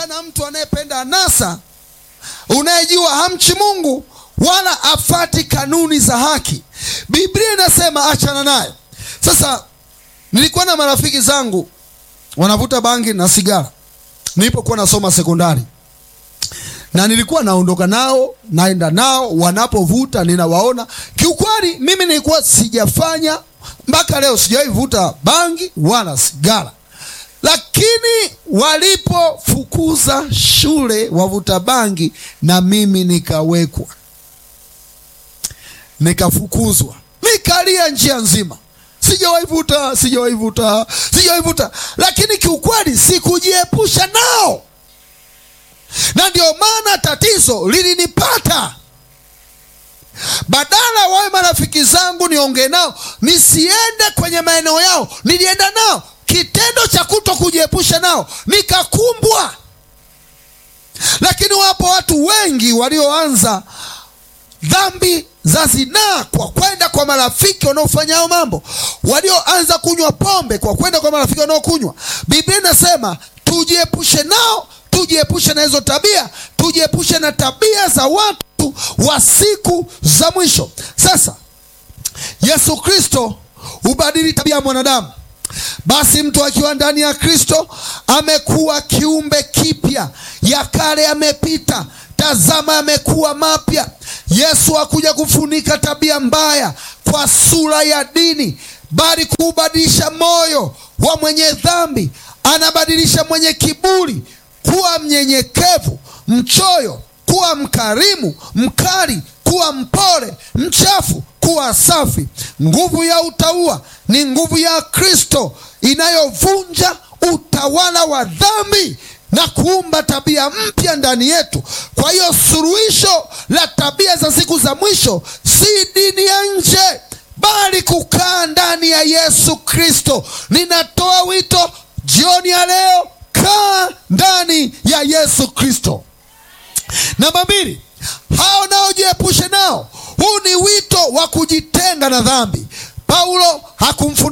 Acha na mtu anayependa anasa, unayejua hamchi Mungu wala afati kanuni za haki. Biblia inasema achana naye. Sasa nilikuwa na marafiki zangu wanavuta bangi na sigara nilipokuwa nasoma sekondari, na nilikuwa naondoka nao naenda nao, wanapovuta ninawaona. Kiukweli mimi nilikuwa sijafanya mpaka leo, sijawahi vuta bangi wala sigara, lakini walipofukuza shule wavuta bangi, na mimi nikawekwa, nikafukuzwa, nikalia njia nzima sijawahi vuta, sijawahi vuta, sijawahi vuta, lakini kiukweli sikujiepusha nao, na ndio maana tatizo lilinipata. Badala wawe marafiki zangu niongee nao, nisiende kwenye maeneo yao, nilienda nao. Kitendo cha kuto kujiepusha nao nikakumbwa. Lakini wapo watu wengi walioanza dhambi za zinaa kwa kwenda kwa marafiki wanaofanya hayo mambo, walioanza kunywa pombe kwa kwenda kwa marafiki wanaokunywa. Biblia inasema tujiepushe nao, tujiepushe na hizo tabia, tujiepushe na tabia za watu wa siku za mwisho. Sasa Yesu Kristo hubadili tabia ya mwanadamu. Basi mtu akiwa ndani ya Kristo amekuwa kiumbe kipya, ya kale yamepita, tazama amekuwa mapya. Yesu hakuja kufunika tabia mbaya kwa sura ya dini, bali kuubadilisha moyo wa mwenye dhambi. Anabadilisha mwenye kiburi kuwa mnyenyekevu, mchoyo kuwa mkarimu, mkali kuwa mpole, mchafu kuwa safi. Nguvu ya utauwa ni nguvu ya Kristo inayovunja utawala wa dhambi na kuumba tabia mpya ndani yetu. Kwa hiyo suluhisho la tabia za siku za mwisho si dini ya nje, bali kukaa ndani ya Yesu Kristo. Ninatoa wito jioni ya leo, kaa ndani ya Yesu Kristo. Namba mbili, hao nao jiepushe nao. Huu ni wito wa kujitenga na dhambi. Paulo hakumfundisha